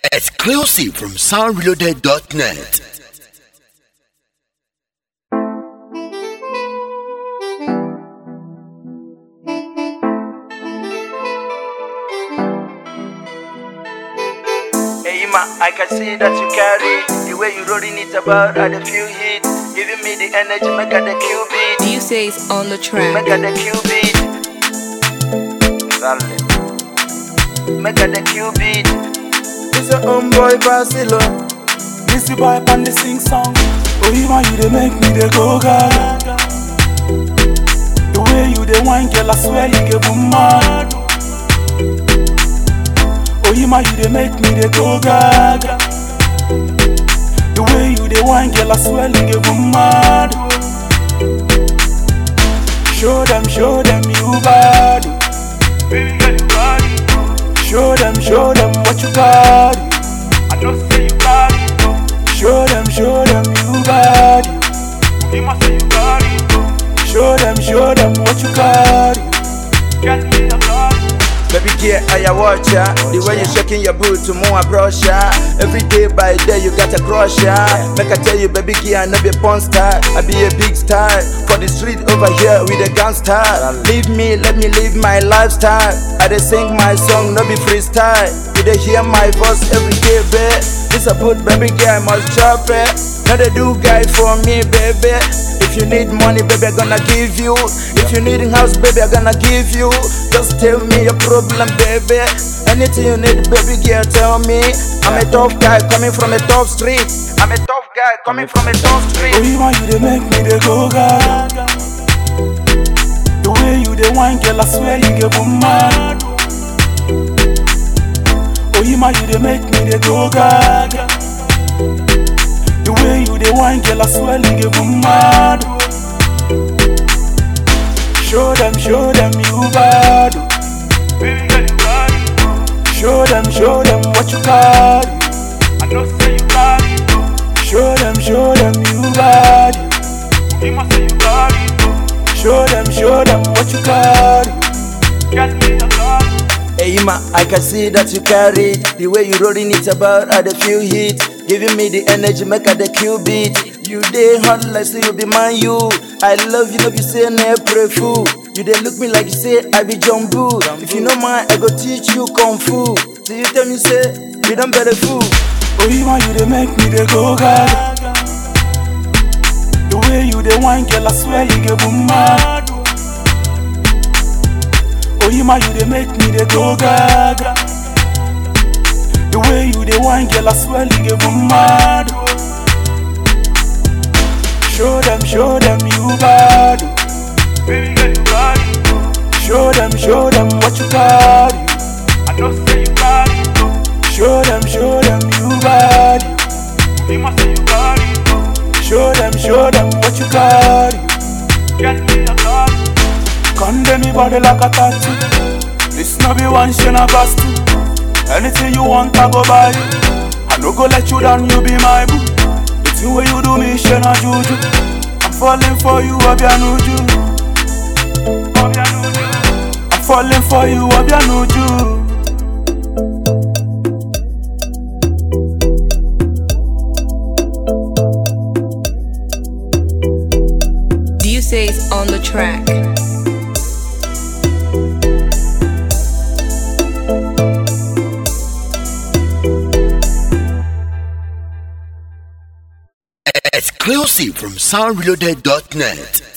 Exclusive from soundreloaded.net. Hey ma, I can see that you carry the way you rolling it about at a few hits, giving me the energy, make a the qubit, You say it's on the track. make a the qubit. Darling. Make a the qubit. It's your own boy Basilo. This the boy pan the sing song. Oh, you man, you dey make me dey go gaga. The way you dey wine, girl, I swear you get boom mad. Oh, you man, you dey make me dey go gaga. The way you dey wine, girl, I swear you get boom mad. Show them, show them you bad. Baby girl, you bad. Show them, show them what you got. I know say you got it. Show them, show them you got it. You must say you got it. Show them, show them what you got. Get me a got Baby girl, I watch ya. The way you shaking your boot to more brush ya. Every day by day you got a crush ya. Make I tell you, baby girl, I no be a porn star. I be a big star for the street over here with a gangster. Leave me, let me live my lifestyle. I dey sing my song, no be freestyle. You dey hear my voice every day, babe. This a put, baby girl, I must chop it. Now they do guy for me, baby. If you need money, baby, I gonna give you. If you need a house, baby, I gonna give you. Just tell me your problem, baby. Anything you need, baby, girl, tell me. I'm a tough guy coming from a tough street. I'm a tough guy coming from a tough Oh, street. you man, you dey make me dey go gaga. The way you dey wine, girl, I swear you get boom mad. Oh, you man, you dey make me dey go gaga. The way you dey wine, girl, I swear you get boom mad. Show them, show them you bad. Baby girl, you got it. Show them, show them what you got. I know say you got it. Show them, show them you got it. You must say you got it. Show them, show them what you got. Get me a got Hey ma, I can see that you carry the way you rolling it about at a few hits, giving me the energy, make a the qubit. You dey hot like say you be man you. I love you, no be say na pray fool. You dey look me like you say I be jumbo. If you know mine, I go teach you kung fu. So you tell me say we don't better fool. Oh, you man, you dey make me dey go gaga. The way you dey wine, girl, I swear you get boom mad. Oh, you man, you dey make me dey go gaga. The way you dey wine, girl, I swear you get boom mad. Show them, show them you bad. Baby girl, you got it. Show them, show them what you got. I know say you got it. Show them, show them you got it. You must say you got it. Show them, show them what you got. Get me a got Condemn me body like a tattoo. This no be one shit I got to. Anything you want, I go buy you. I no go let you down, you be my boo. The thing way you do me, shit na juju. I'm falling for you, Obianuju. Obianuju. I'm falling for you, Obianuju. Do you say it's on the track? Exclusive from soundreloaded.net.